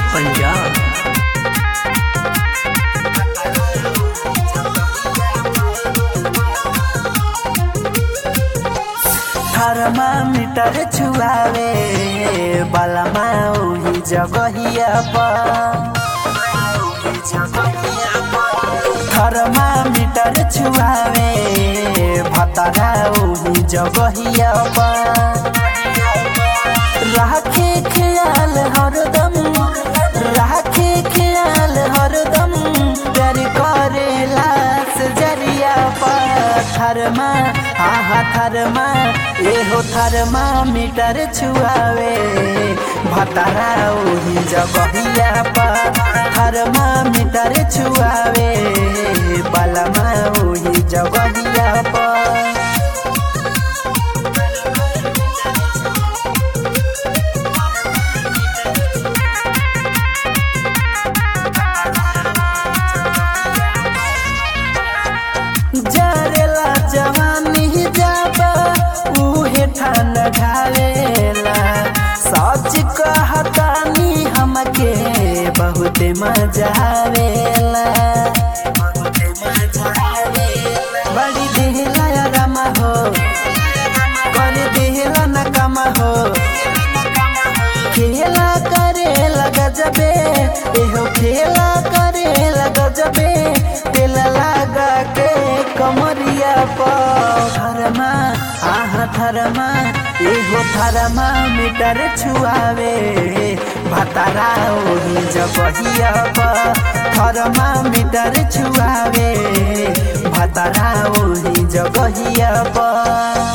Punjab thermometer छुआवे बलमा ओही जगहिया पर थर्मामीटर छुआवे भतरा ओही जगहिया पर राखे ख्याल हरदम राखे ख्याल हरदम प्यार करेला से जरिया पर थरमा हा हा थरमा एहो थरमा मीटर छुआवे भतरा ओही जगहिया पर थरमा मीटर छुआवे बलमा ओही जगहिया पर जरेला जवानी जाबा उहे ठान ढालेला सच कहतानी हमके बहुत मजा आवेला बड़ी देहला या रमा हो कर देहला न कमा हो खेला करे गजबे एहो खेला करे गजबे तेल लगा के कमरिया पर थरमा आहा थरमा एहो थरमा मीटर छुआवे भतारा ओही जबहिया पर थरमा मीटर छुआवे भतारा ओही जगहिया पर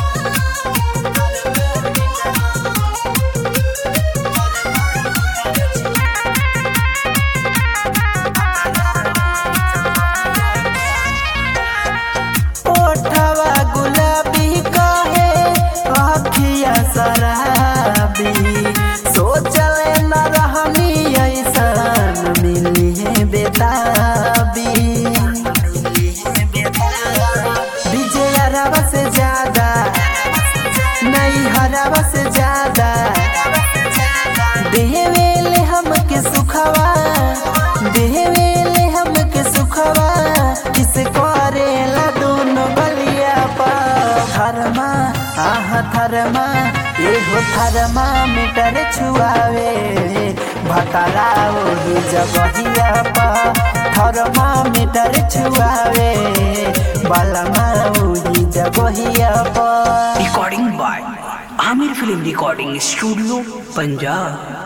ओठवा गुलाबी कहे अखिया शराबी सोचले न रहनी ऐसन मिली है बेताबी विजय हरावा से ज्यादा नहीं हरावा से ज्यादा देवेले हमके सुखवा देवेले हमके सुखवा किस करेला दोनों बलिया पा थरमा आहा थरमा एगो थरमा मीटर छुआवे भतरा ओही जगहिया पा थरमा मीटर छुआवे बलमा ओही जगहिया पा recording by Aamir film recording studio Punjab